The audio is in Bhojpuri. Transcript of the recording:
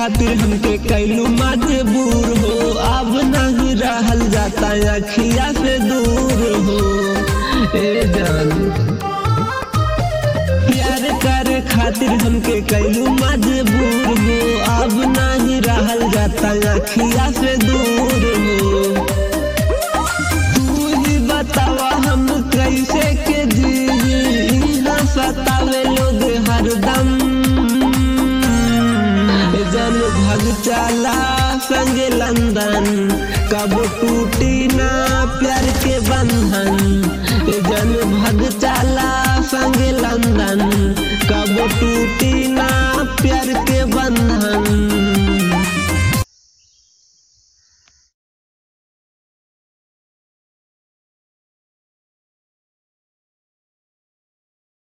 खातिर हमके कैलू मजबूर हो अब नहीं रहल जाता अखिया से दूर हो ए जान प्यार करे खातिर हमके कैलू मजबूर हो अब नहीं रहल जाता अखिया से दूर हो तू ही बतावा हम कैसे के जी ना सतावे लोग हरदम जन भग चला संग लंदन कब टूटी ना प्यार के बंधन जन भग चला संग लंदन कब टूटी